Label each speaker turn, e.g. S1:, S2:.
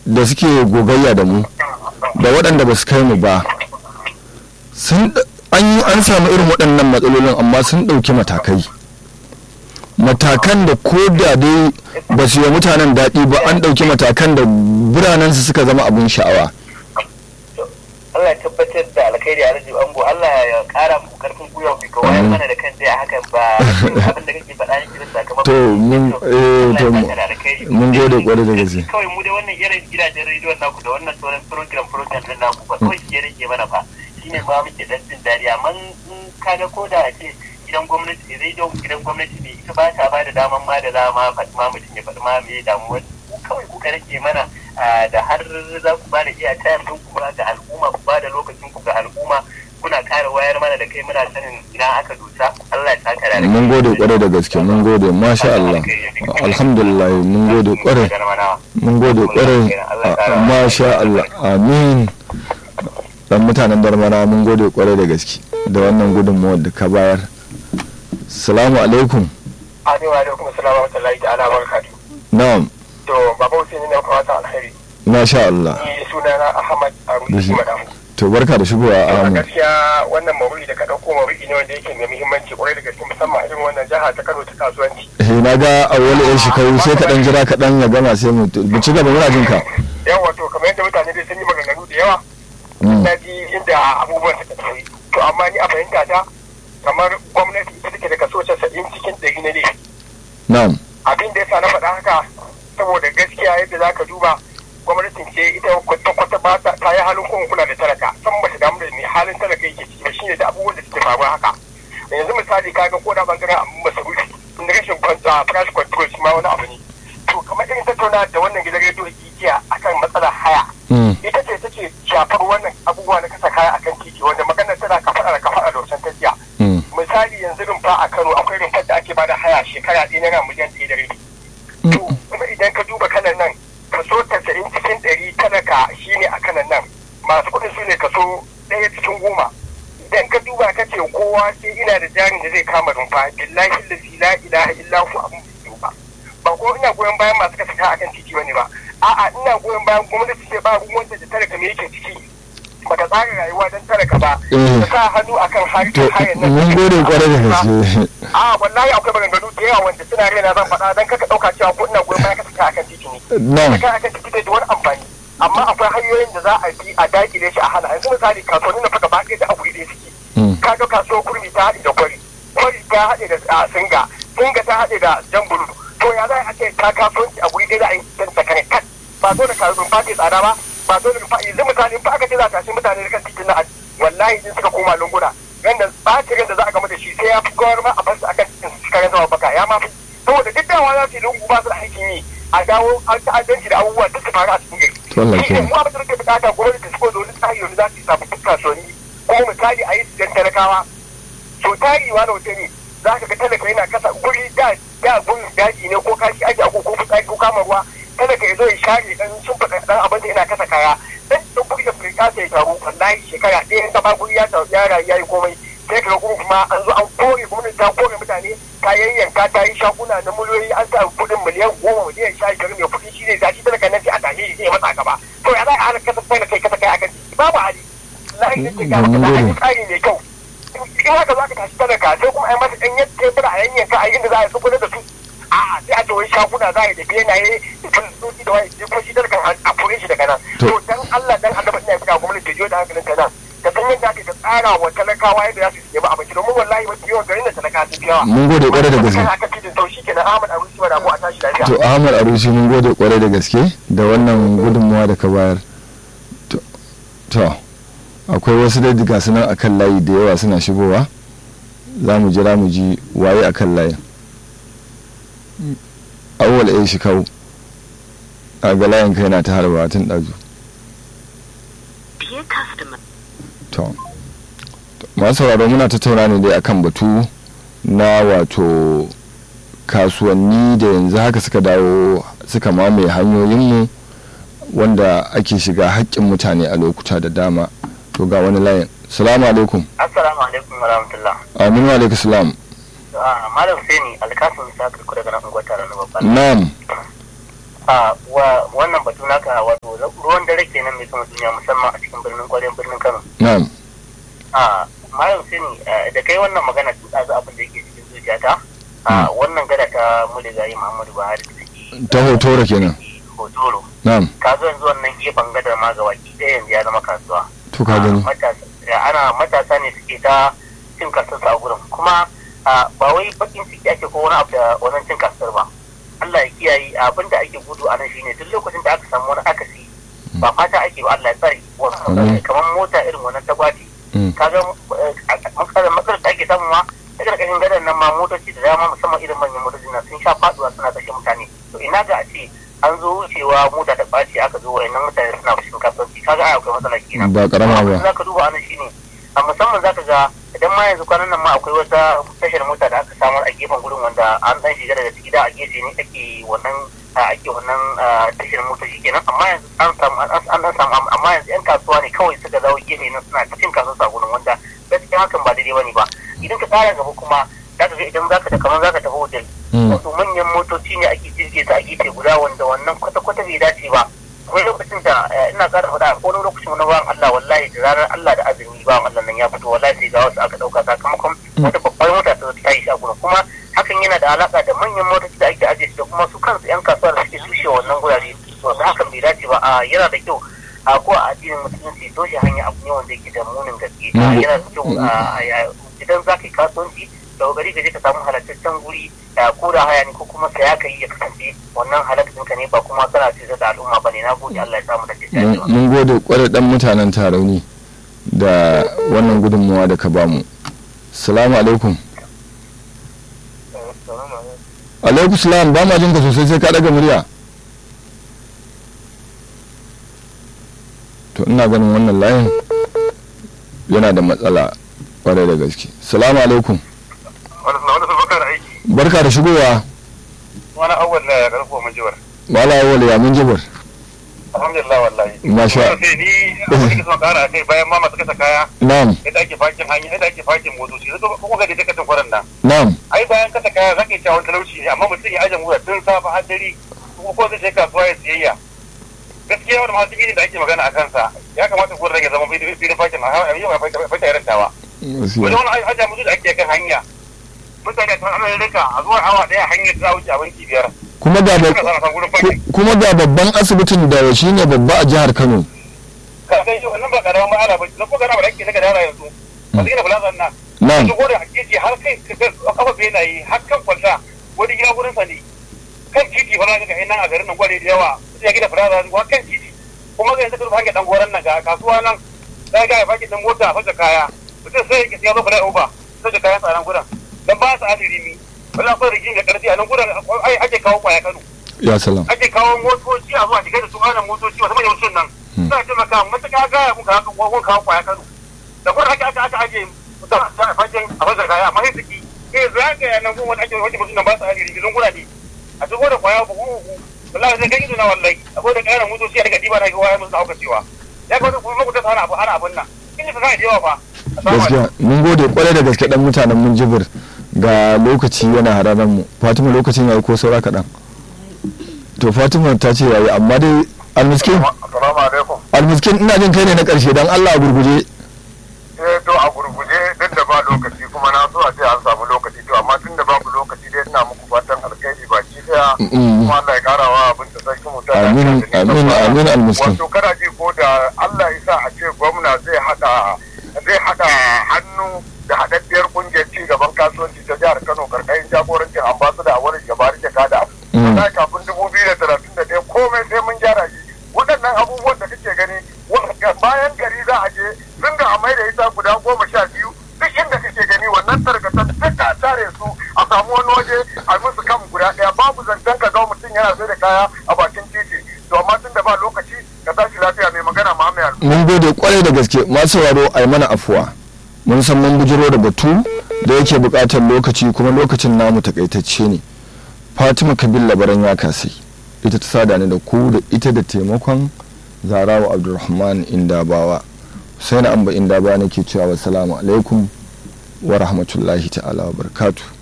S1: da suke gogayya da mu da waɗanda ba su kai mu ba sun ɗ- an yi an samu irin waɗannan matsalolin amma sun ɗauki matakai matakan da ko da dai ba su yi wa mutanen daɗi ba an ɗauki matakan da biranensu suka zama abin sha'awa
S2: Allah ya tabbatar da alkhairi a rajin ango Allah ya kara mu karfin gwiwa ku ka wayar mana da kan a hakan ba abin da kake faɗa yake da sakamakon
S1: To, mun- eh, to,
S2: Allah ya saka da alkhairi.
S1: mun gode kwarai da gaske.
S2: kawai mu dai wannan irin gidajen rediyon naku da wannan sauran program program din naku ba kawai shi ya rage mana fa shine ba muke dan jin dadi amma in kaga ko da ake gidan gwamnati rediyon gidan gwamnati ne ita ba ta ba da daman ma da dama faɗi ma mutum ya faɗi ma me damuwar ku kawai kuka rage mana ah, da har za ku ba da iya tayar ɗin ku ba ga al'umma ku ba da lokacin ku ga al'umma kuna ƙara wayar mana da kai muna sanin ina aka dusa Allah ya saka da
S1: mun gode kwarai da gaske mun gode masha Allah alhamdulillah mun gode kwarai mun gode kwarai a- masha Allah amin dan mutanen darmana mun gode kwarai da gaske da wannan gudunmawar da ka bayar salamu alaikum
S2: Amin wa alaikum assalam wa rahmatullahi ta'ala wa barakatuh.
S1: na'am
S2: To baba Hussein ne kuma ta alheri.
S1: masha Allah
S2: Ni sunana Ahmad Arusi Madamu.
S1: to barka da shigowa
S2: a
S1: Ahmad
S2: gaskiya wannan maudu'i da ka dauko maudu'i ne wanda yake mai muhimmanci kwarai da gaske musamman a irin wannan jiha ta Kano ta kasuwanci.
S1: eh na ga awwal yan shekaru sai ka dan jira ka dan ya gama sai mu mu ci gaba muna jin ka
S2: Yawa to kamar yadda mutane dai sun yi maganganu da yawa
S1: Mm,
S2: na ji inda abubuwan suka tafi. To amma ni a fahimta ta kamar gwamnati ita take da kaso casa'in cikin ɗari na laifi.
S1: na'am
S2: abin da yasa na faɗa haka saboda gaskiya yadda za ka duba gwamnatin ce ita kwata-kwata ba ta ta yi halin kuma kula da talaka san ba ta damu da mai halin talaka yake ciki ba shine da abubuwan da suke faruwa haka yanzu misali kaga ko da bangaren abin masarufi inda rashin kwanta price control shi ma wani abu ne to kamar irin tattauna da wannan gidan rediyo jiya akan matsalar haya
S1: Mm,
S2: ita ce take shafar wannan abubuwa na kasa kaya akan titi wanda maganar tana kafaɗa da kafaɗa da wancan ta jiya
S1: mm,
S2: misali yanzu rumfa a Kano akwai rumfar da ake bada haya shekara ɗaya naira miliyan ɗaya da rabi. To kuma idan ka duba kanan nan kaso tasa'in cikin ɗari talaka shine a kanan nan masu kuɗin su ne kaso ɗaya cikin goma. Idan ka duba ka ce kowa sai ina da jarin da zai kama rumfa billahi lazi la ilaha illa hu abun bai ba. Ba ko ina goyon bayan masu kasa kaya akan titi bane ba. A'a ina goyon bayan gwamnati ce ba ruwan da talaka me yake ciki. Bata tsara rayuwa don talaka ba.
S1: Eh.
S2: Ta sa hannu akan
S1: to
S2: harkar hayan nan.
S1: mun gode kwarai da gaske
S2: a wallahi akwai maganganu da yawa wanda suna raina zan faɗa don kaka ɗauka cewa ko ina goyon baya ka saka akan titi ne
S1: na'am
S2: saka akan titi bai da wani amfani amma akwai hanyoyin da za a bi a dakile shi a hana yanzu misali kasuwanni na faɗa ba ɗaya da abu ɗaya suke
S1: Mm,
S2: ka ga kasuwar kurmi ta haɗe da kwari kwari ta haɗe da a, singa singa ta haɗe da jambulu to ya za a ce ka kasuwanci a guri ɗaya da a yi dan sakare kat ba zo da kasuwan fati tsada ba ba zo da yanzu misali in fa aka ce za a tashi mutane da kan titin na wallahi in suka koma lunguna yanda ɓacin da za a gama da shi sai ya fi kawar ma a basu akan cikin su karen zama baka ya ma fi saboda duk dawa za su yi lungu ba su da aikin yi a dawo an ta'addanci da abubuwa duk su faru a cikin gari.
S1: To Allah
S2: Shi ne
S1: kiyaye.
S2: mu abin da nake bukata gwamnati ta shigo da wani tsari wanda za su yi sababbin kasuwanni ko misali a yi su dan talakawa. So tari wa na wuce ne za ka ga talaka yana kasa guri da da gun daji ne ko kashi ake ako ko fitsari ko kama ruwa talaka ya zo ya share dan shimfiɗa dan abin da yana kasa kaya dan dan guri da firka sai taru wallahi shekara ɗaya in ba guri ya taru ya rayu ya yi komai sai ka ga gurin kuma an zo an kore gwamnati ta kore mutane ta yayyanka ta yi shaguna na miliyoyi an sa kuɗin miliyan goma miliyan sha biyar mai kuɗi shi ne zaci talaka nan sai a tashi shi ya matsa gaba to ya za a hana kasa kai da kai kasa kai akan titi babu hali lahi ne ke ga
S1: Mun
S2: da an yi
S1: gode.
S2: tsari mai kyau in haka za ka tashi talaka sai kuma a yi masa ɗan yadda tebura a yanyanka a inda za a yi tsukuna da su a'a sai a ce wai shaguna za a yi da benaye da filistoci da wani ko shi talakan a fure shi daga nan
S1: To.
S2: to dan Allah dan Allah ina kira gwamnati ta jiyo da hankalin ta nan ka san yadda ake ta tsara wa talakawa yadda za su yi abinci domin wallahi mafi yawan garin da talaka sun fi yawa
S1: mun gode kwarai da gaske
S2: Kana aka cikin to shi kenan Ahmad Arusi wa Rabu a tashi lafiya
S1: to ahmad arusi mun gode kwarai da gaske da wannan gudunmawa da ka bayar To- to akwai wasu da diga sunan akan layi da yawa suna shigowa za mu jira mu ji waye akan layin awwal ya shi kawo a ga layin kai na ta harba tun ɗazu
S3: Dear customer,
S1: to masu sauraro muna tattauna ne dai akan batu na wato kasuwanni da yanzu haka suka dawo suka mamaye hanyoyinmu wanda ake shiga haƙƙin mutane a lokuta da dama to ga wani layin salamu alaikum
S2: Assalamu alaikum wa rahmatullah
S1: amin wa alaikum salam
S2: Malam Seni alkasun sa kirku daga nan unguwar taron babban
S1: na'am
S2: a wa wannan batu naka wato ruwan dare kenan mai sama duniya musamman a cikin birnin kwarin birnin Kano
S1: na'am
S2: a malam sani da kai wannan magana tun ɗazu abin da yake cikin zuciyata a wannan gada ta muligayi Muhammadu Buhari da take
S1: ta hotoro kenan
S2: hotoro
S1: na'am
S2: ka zo yanzu wannan gefen gadar ma ga baki ɗaya yanzu ya zama kasuwa
S1: to ka gani
S2: matasa ana matasa ne suke ta cin kasarsa a gurin kuma ba wai bakin ciki ake ko wani abu da wannan cin kasar ba Allah ya kiyaye abin da ake gudu a nan shine duk lokacin da aka samu wani akasi ba fata ake ba Allah ya tsare kamar mota irin wannan ta gwati kaga matsalar matsalar da ake samu ma a ƙarƙashin gadon nan ma motoci da dama musamman irin manyan motoci na sun sha faduwa suna kashe mutane to ina ga a ce an zo wucewa mota ta ɓaci aka zo wayannan mutane suna fushin kasuwanci kaga ai akwai matsala kenan
S1: ba karama ba
S2: za ka duba anan shine a musamman za ka ga idan ma yanzu kwanan nan ma akwai wata tashar mota da aka samar a gefen gurin wanda an dan shiga daga ciki da a gefe ne ake wannan ake wannan tashar mota shi kenan amma yanzu an samu an dan samu amma yanzu yan kasuwa ne kawai suka zawo gefe nan suna cin kasuwa a gurin wanda gaskiya hakan ba daidai bane ba idan ka tsara gaba kuma za ka ga idan zaka da kamar zaka tafi hotel wato manyan motoci ne ake jirge ta a gefe guda wanda wannan kwata-kwata bai dace ba akwai lokacin da ina ƙara faɗa a wani lokacin wani bawan Allah wallahi da ranar Allah da azumi bawan Allah nan ya fito wallahi sai ga wasu aka ɗauka sakamakon wata babbar mota ta ta yi shaguna kuma hakan yana da alaƙa da manyan motoci da ake ajiye da kuma su kansu 'yan kasuwa da suke tushe wannan gurare to hakan bai dace ba a yana da kyau a ko a addinin musulunci toshe hanya abu ne wanda yake da munin gaske yana da kyau idan za ka yi kasuwanci da kokari ka je ka samu halattaccen guri ko da haya ne ko kuma saya ka yi ya kasance wannan halattun ka ne ba kuma kana ce da al'umma ba ne na gode Allah ya samu da
S1: cikin mun gode kwarai dan mutanen tarauni da wannan gudunmawa da ka bamu salamu alaikum alaikum salam ba ma jin ka sosai sai ka daga murya to ina ganin wannan layin yana da matsala kwarai da gaske salamu alaikum barka da shigowa
S2: wani awwal na ya karfo mun jibar
S1: wala awwal ya mun jibar
S2: alhamdulillah wallahi
S1: masha
S2: sai ni abin da son kara kai bayan mama suka kaya
S1: na'am
S2: yadda ake fakin hanya yadda ake fakin motoci sai kuma ga da katin kwaran nan
S1: na'am
S2: ai bayan kasa kaya zaka yi tawon talauci ne amma mutum ya aje mura tun safa har dare kuma ko zai je kasuwa ya siyayya gaskiya wani masu gini da ake magana a kansa ya kamata gurin rage zama filin fakin a yau a fata irin tawa wani wani ajiya mutu da ake kan hanya mutane sun ana rika a zuwa awa daya hanyar za a wuce a banki biyar
S1: kuma ga kuma ga babban asibitin da shi ne babba a jihar Kano
S2: ka kai shi wannan ba karaman ma'ana ba na ko garama da ake daga dara yanzu a cikin fulazan nan
S1: na'am
S2: su gore a keji har kai kafa benaye har kan kwalta wani gida gurin sa ne kan titi fa ga ga nan a garin nan gware da yawa sai gida fulazan wa kan titi kuma ga yanzu ka rufa dan goran nan ga kasuwa nan sai ga ya faki dan mota a fasa kaya mutum sai ya zo fara uba sai da kayan tsaron gudan dan ba su adiri ni wala ko rigin da karfi a nan gudan ai ake kawo kwaya Kano
S1: ya salam
S2: ake kawo motoci a zuwa shiga da su ana motoci wasu manyan sun nan suna taimaka matuƙa gaya muka haka gwagwan kawo kwaya Kano da kuma aka aka aka aje a fakin a fasar kaya amma sai suki eh zagaya nan kuma wani ake wani mutum nan ba su adiri gidan gurade a shigo da kwaya ba kuma wallahi zai gani na wallahi akwai da ƙarin motoci a daga diba na ga waya musu auka cewa ya kamata kuma makuta ana abu ana abun nan kin ji fasara da yawa fa
S1: gaskiya mun gode kwarai da gaske dan mutanen mun jibir ga lokaci yana hararan mu fatima lokacin yayi ko saura kaɗan to fatima ta ce yayi amma dai almiskin
S2: assalamu alaikum
S1: almiskin ina jin kai ne na ƙarshe dan allah a gurguje
S2: eh to a gurguje duk da ba lokaci kuma na so a ce an samu lokaci to amma tun da babu lokaci dai ina muku fatan alkhairi baki daya kuma Allah ya kara wa abin da sarki mu ta
S1: amin amin amin almiskin
S2: wato kana ji ko da Allah ya sa a ce gwamna zai hada zai hada hannu da haɗaɗɗiyar kungiyar ci gaban kasuwanci ta jihar Kano karkashin jagorancin ambasada a wurin gabari jakada. Wallahi kafin dubu biyu da talatin da ɗaya komai sai mun gyara shi. Waɗannan abubuwan da kake gani bayan gari za a je sun da a mai da ita guda goma sha biyu duk inda kake gani wannan tarkatan duka a tare su a samu wani waje a musu kan guda ɗaya babu zancen ka ga mutum yana sai da kaya a bakin titi. To amma tun da ba lokaci ka tashi lafiya mai magana Muhammad
S1: mun gode kwarai da gaske masu sauraro a yi mana afuwa mun san mun bujiro da batu da yake buƙatar lokaci kuma lokacin namu takaitacce ne fatima kabil labaran ya kasai ita ta sada ni da ku da ita da taimakon zarawa abdulrahman indabawa sai na amba indabawa nake cewa wassalamu alaikum wa rahmatullahi ta'ala wa barakatuh